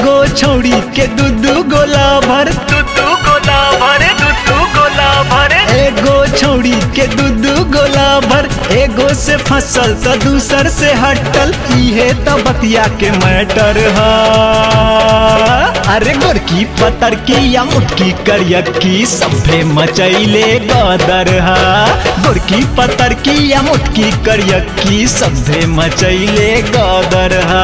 एगो छौड़ी के दू दू गोला भर दू दू गोला भर दू दू गोला भर एगो छौड़ी के दू दू गोला भर एगो से फसल तो दूसर से हटल इहे तो बतिया के मैटर है अरे गोरकी पतर की या मुटकी करियकी सभे मचैले गदर हा गोरकी पतर की या मुटकी करियकी सभे मचैले गदर हा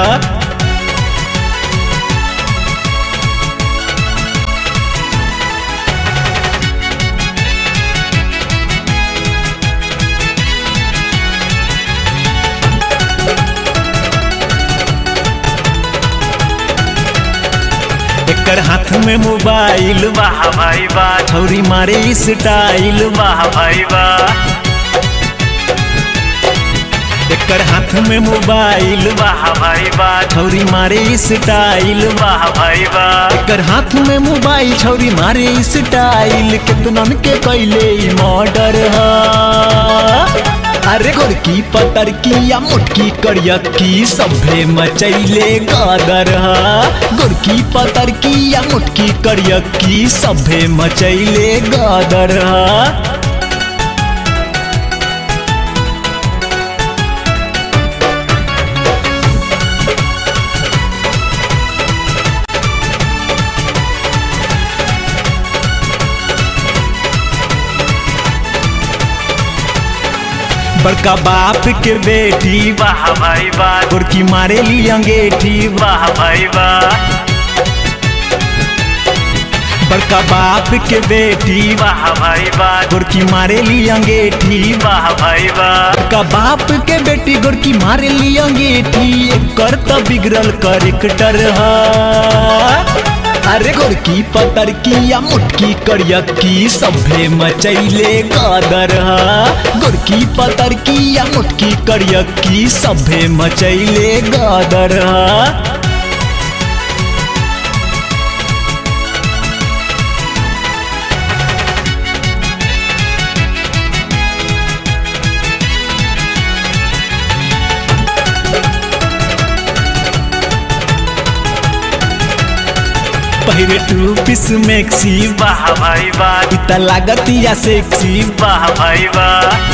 एकर हाथ में मोबाइल वाह भाई वाह छौरी मारे स्टाइल वाह भाई वाह एकर हाथ में मोबाइल वाह भाई वाह छौरी मारे स्टाइल वाह भाई वाह एकर हाथ में मोबाइल छौरी मारे स्टाइल कितनन के कैले मर्डर हा अरे गोरकी पतर की या मुटकी करियकी सभे मचैले गादर हा गोरकी पतर की या मुटकी करियकी सभे मचैले गादर हा बड़का बाप के बेटी वाह भाई वाह गोरकी मारे ली अंगेठी वाह भाई वाह बड़का बाप के बेटी वाह भाई वाह गोरकी मारे ली अंगेठी वाह भाई वाह बड़का बाप के बेटी गोरकी मारे ली अंगेठी कर तो बिगड़ल करेक्टर हा अरे गोरकी पतर की या मुटकी करियकी सभे मचैले गादर हा गोरकी पतर की या मुटकी करियकी सभे मचैले गादर हा पहिरे टू पीस मैक्सी वाह भाई वाह इता लागत या सेक्सी वाह भाई वाह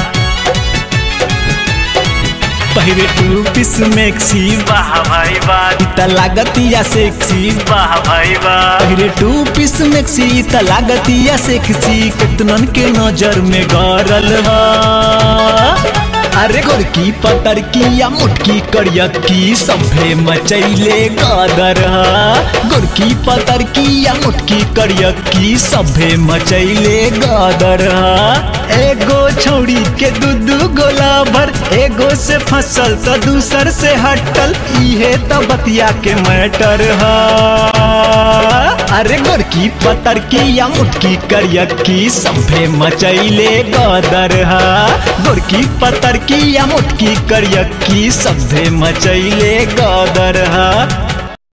पहिरे टू पीस मैक्सी वाह भाई वाह इता लागत या सेक्सी वाह भाई वाह पहिरे टू पीस मैक्सी इता लागत या सेक्सी कितनन के नजर में गरल हा अरे गोरकी पतर की या मुटकी करियकी सभे मचैले गादर हा गोरकी पतर की या मुटकी करियकी सभे मचैले गादर हा एगो छौड़ी के दू दू गोला भर एगो से फसल तो दूसर से हटल इहे तो बतिया के मैटर हा अरे गोरकी पतर की या मुटकी करियकी सभे मचैले गदर हा गोरकी पतर की या मुटकी करियकी सभे मचैले गदर हा